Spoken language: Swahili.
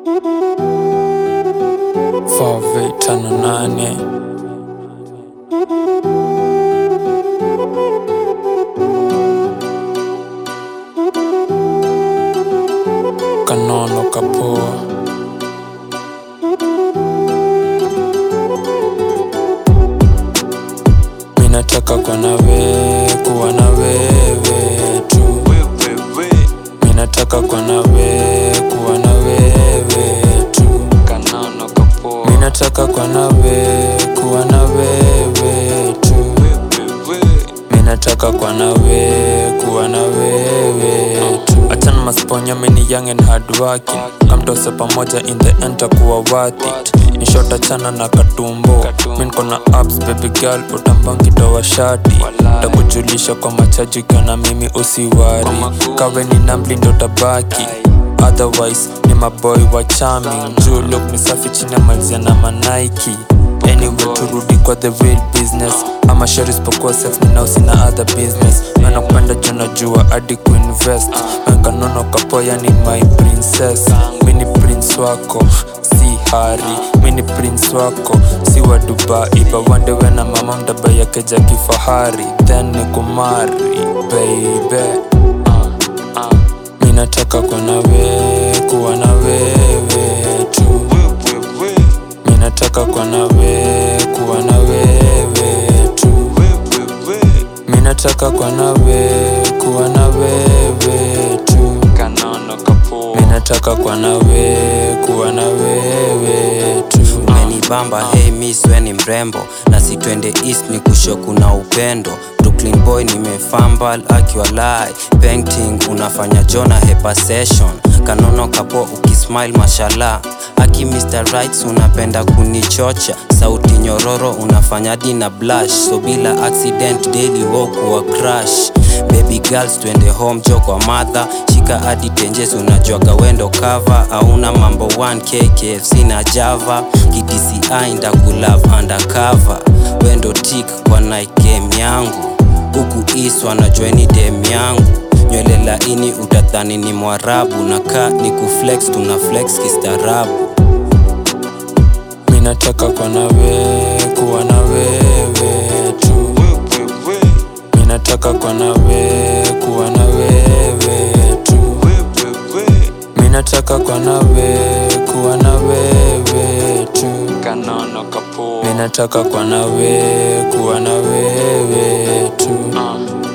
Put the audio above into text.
Fave tano nane kanono kapoa minataka kwa nawe kuwa na wewe tu minataka kwa nawe kuwa na wewe tu Kanono kapoa minataka kwa nawe kuwa na wewe tu minataka kwa nawe kuwa na wewe tu achana masponya mini young and hard working kamtose pamoja in the end takuwa worth it nishot achana na katumbo min kona abs baby girl utambangitowa shati takujulisha kwa machaji kana mimi usiwari kawe ni namli ndo tabaki otherwise ni maboy wa charming juu look ni safi chini ya malizia na manaiki anyway turudi kwa the real business ama shari isipokuwa sex minao sina other business anakupenda juu najua hadi kuinvest wenkanono kapoya ni my princess mini prince wako si hari mini prince wako si wa dubai bawandewe na mama mdaba yake ja kifahari then ni kumari baby minataka kwa nawe kuwa na wewe tu minataka kwa nawe kuwa na wewe tu minataka kwa nawe kuwa na wewe tu Kanono kapoa minataka kwa nawe kuwa na wewe tu umenibamba hey miss we ni mrembo na si twende east ni kusho kuna upendo brooklyn boy nimefambal akiwa lai painting unafanya jona hepa session kanono kapo ukismile mashallah aki mr rights unapenda kunichocha sauti nyororo unafanya dina blush so bila accident daily wokuwa crash baby girls twende home jo kwa madha shika hadi tenjes unajuaga wendo cover auna mambo 1 kkfc na java kidci ndakulove undercover wendo tik kwa night game yangu huku east wanajua ni dem yangu nywele laini utadhani ni mwarabu na ka ni kuflex tuna flex kistaarabu minataka kwa nawe kuwa na wewe tu minataka kwa nawe kuwa na wewe tu minataka kwa nawe kuwa na wewe tu Kanono kapoa minataka kwa nawe kuwa na wewe tu Uh,